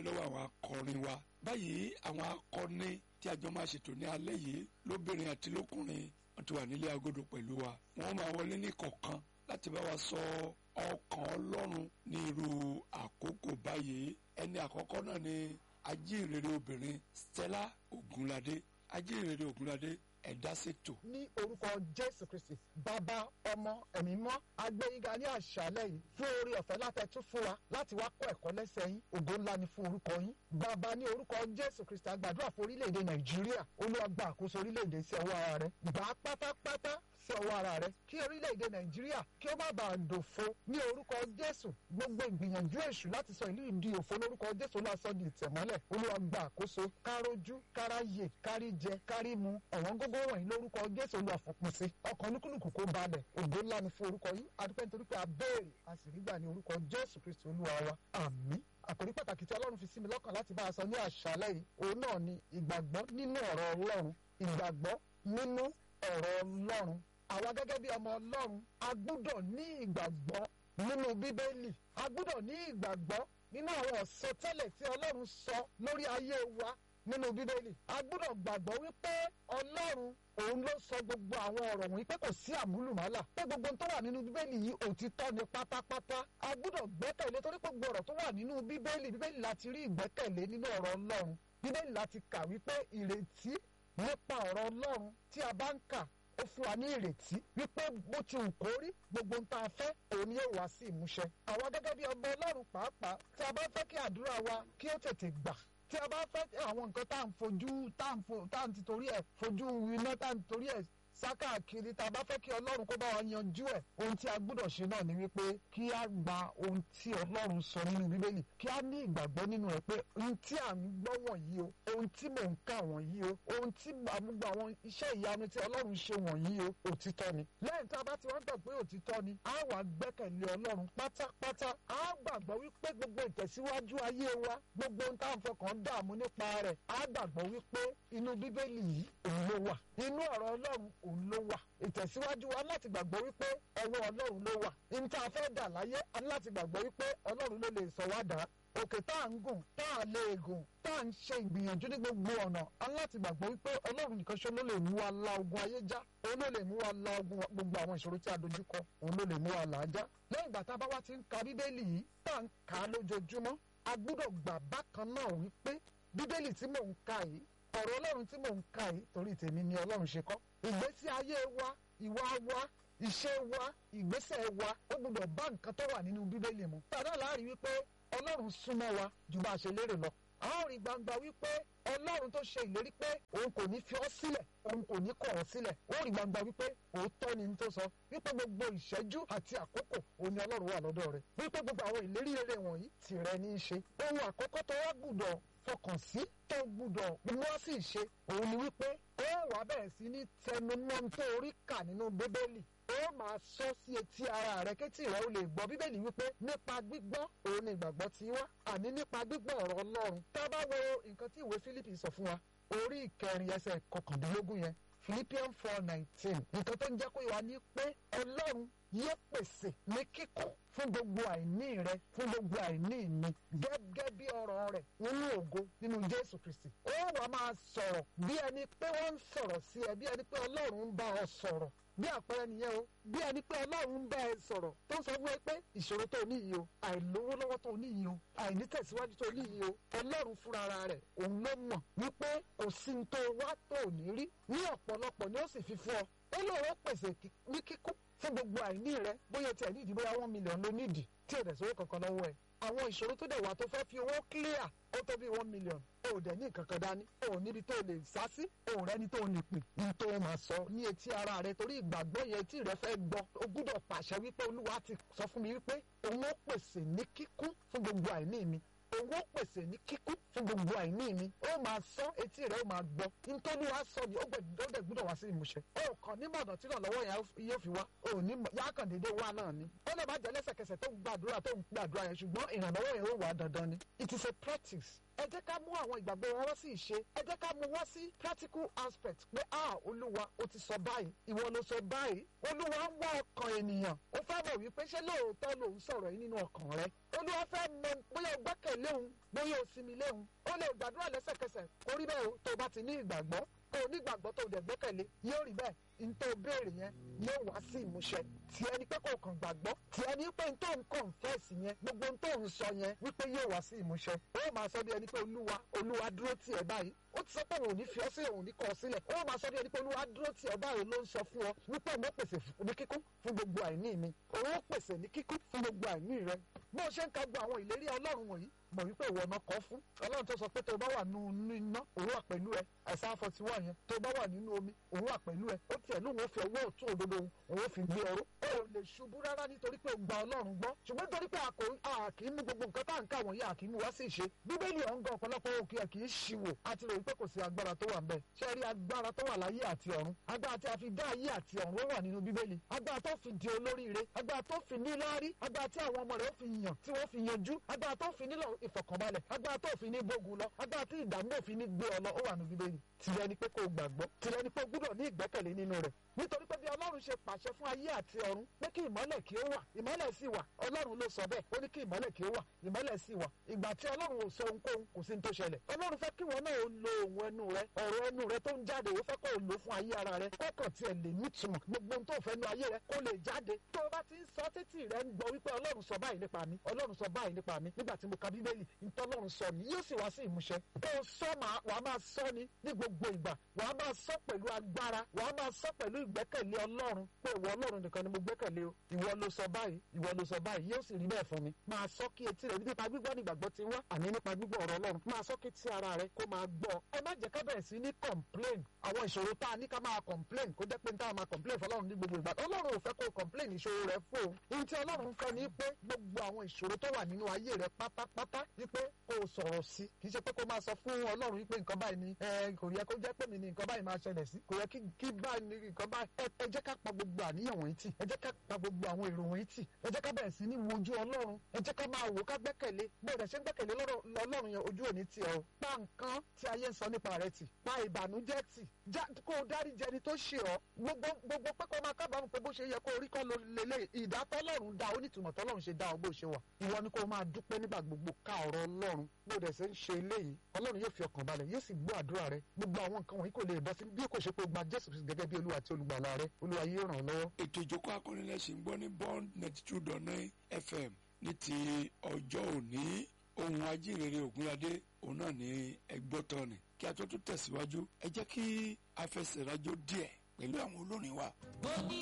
dúpẹ́ lọ́wọ́ àwọn akọrin wa báyìí àwọn akọni tí a jọ máa ṣètò ní alẹ́ yìí lóbìnrin àti lókùnrin wọ́n ti wà nílé agodo pẹ̀lú wa wọ́n máa wọlé ní kọ̀ọ̀kan láti bá wa sọ ọkàn ọlọ́run ní irú àkókò báyìí ẹni àkọ́kọ́ náà ni ajínrere obìnrin Stella Ogunlade ajínrere Ogunlade ẹ̀dá ṣètò. ní orúkọ jésù kristi bàbá ọmọ ẹ̀mí mọ́ agbẹ́yìnga ní àṣálẹ́ yìí fún orí ọ̀fẹ́ látẹ̀tún fún wa láti wá kọ́ ẹ̀kọ́ lẹ́sẹ̀ yín ògo ńlá ni fún orúkọ yín bàbá ní orúkọ jésù kristi àgbàdúrà fún orílẹ̀-èdè nàìjíríà olúwa gba àkóso orílẹ̀-èdè sí ọwọ́ ara rẹ gbà á pátápátá sí ọwọ́ ara rẹ kí orílẹ̀-èdè nàìjíríà kí ó má bàa dòfo ní orúkọ jésù gbogbo ìgbìyànjú èṣù láti sọ ìlú ìdí òfo lórúkọ jésù lásán di ìtẹ̀mọ́lẹ̀ olúwa gba àkóso kárójú káráyè káríjẹ kárímu ọ̀wọ́n gógó wọ̀nyí lórúkọ jésù olúwa fòpin sí ọkàn olúkúlùkù kó balẹ̀ ògo ńlá ni fún orúkọ yìí adúpẹ́ nítorí pé a béèrè a sì rí gbà ní orúkọ jésù kristu olúwa wa àmín àkòrí pàtàkì tí ọlọ́run fi sí mi lọ́kàn láti bá a sọ ní àṣálẹ́ yìí òun náà ni ìgbàgbọ́ nínú ọ̀rọ̀ ọlọ́run ìgbàgbọ́ nínú ọ̀rọ̀ ọlọ́run àwa gẹ́gẹ́ bí ọmọ ọlọ́run a gbúdọ̀ ní ìgbàgbọ́ nínú bíbélì a gbúdọ̀ ní ìgbàgbọ́ nínú àwọn ọ̀sọtẹ́lẹ̀ tí ọlọ́run sọ lórí ayé wa nínú bíbélì a gbúdọ̀ gbàgbọ́ wípé ọlọ́run òun ló sọ gbogbo àwọn ọ̀rọ̀ wọ̀nyí pé kò sí àmúlùmálà pé gbogbo tó wà nínú bíbélì yìí òtítọ́ ni pátápátá a gbúdọ̀ gbẹ́kẹ̀lé torí pé gbogbo ọ̀rọ̀ tó wà nínú bíbélì bíbélì láti rí ìgbẹ́kẹ̀lé nínú ọ̀rọ̀ ọlọ́run bíbélì láti kà wípé ìrètí nípa ọ̀rọ̀ ọlọ́run tí a bá ń kà ó fún wa ní ìrètí wípé bó ti wù kó rí gbogbo ń tá a fẹ́ òun ni yóò wá sí ìmúṣẹ. àwa gẹ́gẹ́ bí ọmọ ọlọ́run pàápàá tí a bá fẹ́ kí àdúrà wa kí ó tètè gbà tí a bá fẹ́ àwọn nǹkan tá à ń fojú tá à ń fo tá à ń ti torí ẹ̀ fojú iná tá à ń torí ẹ̀ sákàkiri tá a bá fẹ́ kí ọlọ́run kó bá wa yanjú ẹ̀ ohun tí a gbọ́dọ̀ ṣe náà ni wípé kí a gba ohun tí ọlọ́run sọ nínú bíbélì kí a ní ìgbàgbọ́ nínú ẹ̀ pé ohun tí à ń gbọ́ wọ̀nyí o ohun tí mò ń kà wọ̀nyí o ohun tí gbogbo àwọn iṣẹ́ ìyanu tí ọlọ́run ṣe wọ̀nyí o òtítọ́ ni lẹ́yìn tí a bá ti wá gbà pé òtítọ́ ni a wà gbẹ́kẹ̀lé ọlọ́run pátápátá a gbàgbọ́ wípé gbogbo ìtẹ̀síwájú ayé wa gbogbo ohun tá à ń fọkàn dààmú nípa rẹ̀ a gbàgbọ́ wípé inú bíbélì yìí òun ló wà inú ọ̀rọ̀ ọlọ́run òun ló wà ìtẹ̀síwájú wa láti gbàgbọ́ wípé ọwọ́ ọlọ́run ló wà ní tá a fẹ́ dà láyé a ní láti gbàgbọ́ wípé ọlọ́run ló lè sọ wá dà òkè tá à ń gùn tá à lè gùn tá à ń ṣe ìgbìyànjú ní gbogbo ọ̀nà a ní láti gbàgbọ́ wípé ọlọ́run nìkan ṣe ló lè mú wa la ogun ayé já òun ló lè mú wa la ogun gbogbo àwọn ìṣòro tí a dojú kọ òun ló lè mú wa là á já lẹ́yìn ìgbà tá a bá wá ti ń ka bíbélì yìí tá à ń kà á lójoojúmọ́ a gbúdọ̀ gbà bákan náà wípé bíbélì tí mò ń ka yìí ọ̀rọ̀ ọlọ́run tí mò ń ka yìí torí tèmi ni ọlọ́run ṣe kọ́ ìgbésí ayé wa ìwà wa ìṣe wa ìgbésẹ̀ wa ó gbọ́dọ̀ bá nǹkan tó wà nínú bíbélì mu. tàdá láàrin wípé ọlọ́run súnmọ́ wa ju bá a ṣe lérè lọ. a ó rí gbangba wípé ọlọ́run tó ṣe ìlérí pé òun kò ní fi ọ́ sílẹ̀ òun kò ní kọ̀ ọ́ sílẹ̀ ó rí gbangba wípé òótọ́ ni n tó sọ wípé gbogbo ìṣẹ́jú àti àkókò òun ni ọlọ́run wà lọ́dọ̀ rẹ̀ wípé gbogbo àwọn ìlérí rere wọ̀nyí tìrẹ ní í ṣe ohun àkọ́kọ́ tó wá gbùdọ̀ fọkàn sí tó gbùdọ̀ mú wá sí ìṣe òun ni wípé ó wà bẹ̀rẹ̀ sí ní tẹnumọ́ tó orí kà nínú bíbélì ó máa sọ sí etí ara rẹ kétí rẹ ó lè gbọ́ bíbélì wípé nípa gbígbọ́ òun ni ìgbàgbọ́ ti wá àní nípa gbígbọ́ ọ̀rọ̀ ọlọ́run tá a bá wo nǹkan tí ìwé Fílípì sọ fún wa orí ìkẹrin ẹsẹ̀ kọkàndínlógún yẹn Philippians four nineteen nǹkan tó ń jẹ́ kó yẹ wá ní pé ọlọ́run yóò pèsè ní kíkún fún gbogbo àìní rẹ fún gbogbo àìní mi gẹ́gẹ́ bí ọ̀rọ̀ rẹ̀ nínú ògo nínú Jésù Kristi ó wàá máa sọ̀rọ̀ bí ẹni pé wọ́n ń sọ̀rọ̀ sí ẹ bí ẹni pé ọlọ́run ń bá ọ sọ̀rọ̀ bí àpẹẹrẹ nìyẹn o bí ẹni pé ọlọ́run ń bá ẹ sọ̀rọ̀ tó ń sọ fún ẹ pé ìṣòro tó ní yìí o àìlówó lọ́wọ́ tó ní yìí o àìnítẹ̀síwájú tó ní yìí o ọlọ́run fúnra rẹ̀ òun ló mọ̀ wípé kò sí ní tó wá tó ò ní rí ní ọ̀pọ̀lọpọ̀ ni ó sì fi fún ọ ó lóun ó pèsè ní kíkún fún gbogbo àìní rẹ bóyá tiẹ̀ nídìí bóyá one million ló nídìí tí ò dẹ̀ sówó kankan lọ́wọ́ ẹ̀ àwọn ìṣòro tó dẹ̀ wà tó fẹ́ fi owó clear ó tó bí one million o ò dẹ̀ ní kankan dání o ò níbi tó lè sá sí o ò rẹ́ni tó lè pè ní tó máa sọ ní etí ara rẹ torí ìgbàgbọ́ yẹn tí rẹ fẹ́ gbọ́ o gbúdọ̀ pàṣẹ wípé olúwa ti sọ fún mi wípé òun ó pèsè ní kíkún fún gbogbo àìní mi òun ó pèsè ní kíkún fún gbogbo àìní mi ó máa sọ etí rẹ ó máa gbọ́ nítorí wàá sọ ni ó dẹ̀ gbúdọ̀ wá sí ìmúṣẹ ó kàn ní mọ̀nà tí ìrànlọ́wọ́ yẹn yóò fi wá ó ní yákàn dédé wá náà ni ó lè má jẹ́ lẹ́sẹ̀kẹsẹ̀ tó ń gbàdúrà tó ń gbàdúrà yẹn ṣùgbọ́n ìrànlọ́wọ́ yẹn ó wà dandan ni it is a practice ẹ jẹ́ ká mú àwọn ìgbàgbọ́ wọn wá sí ìṣe ẹ jẹ́ ká mú wá sí practical aspect pé ah olúwa o ti sọ báyìí ìwọ ló sọ báyìí olúwa ń wá ọkàn ènìyàn ó fẹ́ mọ̀ wípé ṣé lóòótọ́ lòun sọ̀rọ̀ yìí nínú ọkàn rẹ olúwa fẹ́ mọ bóyá o gbẹ́kẹ̀lé òun bóyá o sinmi lé òun ó lè gbàdúrà lẹ́sẹ̀kẹsẹ̀ kó rí bẹ́ẹ̀ o tó o bá ti ní ìgbàgbọ́ tó o ní ìgbàgbọ́ tó o dẹ̀ gbẹ́kẹ̀lé yóò rí bẹ́ẹ̀ n tó o béèrè yẹn yóò wá sí ìmúṣẹ tí ẹni pé kò kàn gbàgbọ́ tí ẹni pé n tó ń kọ̀ǹfẹ́sì yẹn gbogbo n tó ń sọ yẹn wípé yóò wá sí ìmúṣẹ ó máa sọ bí ẹni pé olúwa olúwa dúró tì ẹ́ báyìí ó ti sọ pé òun ò ní fi ọ́ sí òun ní kọ́ ọ sílẹ̀ ó máa sọ bí ẹni pé olúwa dúró tì ẹ́ báyìí ló ń sọ fún ọ wípé òun ó pèsè ní kíkún fún gbogbo àìní mi òun ó pèsè ní kíkún fún gbogbo àìní rẹ bó o ṣe ń ka gbọ́ àwọn ìlérí ọlọ́run wọ̀nyí mọ̀ wípé ìwọ ọ̀nà kọ́ fún ọlọ́run tó sọ pé tó bá wà nínú iná òun wà pẹ̀lú ẹ àìsàn forty one yẹn tó bá wà nínú omi òun wà pẹ̀lú ẹ ó tiẹ̀ lóun ó fi ọwọ́ ọ̀tún òdodo òun ó fi gbé ọrọ́ ó ò lè ṣubú rárá nítorí pé ó gba ọlọ́run gbọ́ ṣùgbọ́n nítorí pé a kì í mú gbogbo nǹkan tá à ń kà wọ̀nyí a kì í mú wá sí ìṣe bíbélì ọ̀hún gan ọ̀pọ̀lọpọ̀ òkè ẹ̀ kì í ṣìwò àti ròyìn pé kò sí agbára tó wà ń bẹ̀ ṣe rí agbára tó wà láyé àti ọ̀run agbára tí a fi dá ayé àti ọ̀run ó wà nínú bíbélì agbára tó fi di olóríire agbára tó fi níláárí agbára tí àwọn ọmọ rẹ̀ ó fi yàn tí wọ́n fi yanjú agbára tó fi nílò ìfọ̀kànbalẹ̀ agbára tó fi ní bógun lọ agbára tí ìdààmú òfin ní gbé ọ lọ ó wà nínú bíbélì tìrẹ ni pé kó o gbàgbọ́ tìrẹ ni pé o gbúdọ̀ ní ìgbẹ́kẹ̀lé nínú rẹ̀ nítorí pé bí ọlọ́run ṣe pàṣẹ fún ayé àti ọ̀run pé kí ìmọ́lẹ̀ kí ó wà ìmọ́lẹ̀ sì wà ọlọ́run ló sọ bẹ́ẹ̀ ó ní kí ìmọ́lẹ̀ kí ó wà ìmọ́lẹ̀ sì wà ìgbà tí ọlọ́run ò sọ ohunkóhun kò sí ní tó ṣẹlẹ̀ ọlọ́run fẹ́ kí wọn náà ó lo ohun ẹnu rẹ ọ̀rọ̀ ẹnu rẹ tó ń jáde ó fẹ́ kó o lò fún ayé ara rẹ kó kàn tiẹ̀ lè nítumọ̀ gbogbo ohun tó fẹ́ nu ayé rẹ kó lè jáde tó o bá ti ń sọ títì rẹ ń gbọ́ wípé ọlọ́run sọ báyìí nípa mi ọlọ́run sọ báyìí nípa mi nígbà tí mo ka bíbélì ntọ́lọ́run sọ ni yóò sì wá sí ìmúṣẹ kó o sọ wàá máa sọ ni ní gbogbo ìgbà wàá máa sọ pẹ̀lú agbára wàá máa sọ pẹ̀lú ìgbẹ́kẹ̀lé ọlọ́run pé ìwọ ọlọ́run nìkan ni mo gbẹ́kẹ̀lé o ìwọ ló sọ báyìí ìwọ ló sọ báyìí yóò sì rí bẹ́ẹ̀ fún mi máa sọ kí etí rẹ nípa gbígbọ́ nígbàgbọ́ ti wá àní nípa gbígbọ́ ọ̀rọ̀ ọlọ́run máa sọ kí tí ara rẹ kó máa gbọ́ ẹ má jẹ́ ká bẹ̀rẹ̀ sí ní complain àwọn ìṣòro tá a ní ká máa complain kó jẹ́ pé ní tá a máa complain fọlọ́run ní gbogbo ìgbà ọlọ́run ò fẹ́ kó complain ìṣòro rẹ fún òun ohun tí ọlọ́run fẹ́ ni pé gbogbo àwọn ìṣòro tó wà nínú ayé rẹ pátápátá wípé kó o sọ̀rọ̀ sí kì í ṣe pé kó máa sọ fún ọlọ́run wípé nǹkan báyìí ni kò yẹ kó jẹ́ pé mi ni nǹkan báyìí máa ṣẹlẹ̀ sí kò yẹ kí báyìí ni nǹkan báyìí ẹ jẹ́ ká pa gbogbo àníyàn wọ̀nyí tì ẹ jẹ́ ká pa gbogbo àwọn èrò wọ̀nyí tì ẹ jẹ́ ká bẹ̀rẹ̀ sí ní wojú ọlọ́run ẹ jẹ́ ká máa wò ká gbẹ́kẹ̀lé bẹ́ẹ̀ ṣe ń gbẹ́kẹ̀lé lọ́lọ́run yẹn ojú òní tì ọ́ pa nǹkan tí ayé ń sọ nípa rẹ tì pa ìbànújẹ́ tì kó o dárí jẹni tó ṣe ọ́ gbogbo gbogbo pé kó máa kábàámọ̀ pé bó ṣe yẹ kó o rí kọ́ ló lélẹ̀ ìdá tọ́lọ́run dá onítùmọ̀ tọ́lọ́run ṣe dá ọ bó ṣe wà ìwọ ni kó o máa dúpẹ́ nígbà gbogbo ká ọ̀rọ̀ ọlọ́run bó dẹ̀ ṣe ń ṣe eléyìí ọlọ́run yóò fi ọkàn balẹ̀ yóò sì gbọ́ àdúrà rẹ gbogbo àwọn nǹkan wọ̀nyí kò lè bọ́ sí bí kò ṣe pé o gba jésù gẹ́gẹ́ bí olúwa àti olùgbàlà rẹ olúwa yóò ràn ọ́ lọ́wọ́. ètò ìjókòó akọ́nilẹ́sìn gbọ́ ní bond ninety two dot nine fm ní ti ọjọ́ òní ohun ajínrere ògúnládé òun náà ní ẹgbọ́ tọ́ni kí a tó tún tẹ̀síwájú ẹ jẹ́ kí a fẹsẹ̀ rájò díẹ̀ pẹ̀lú àwọn olórin wa.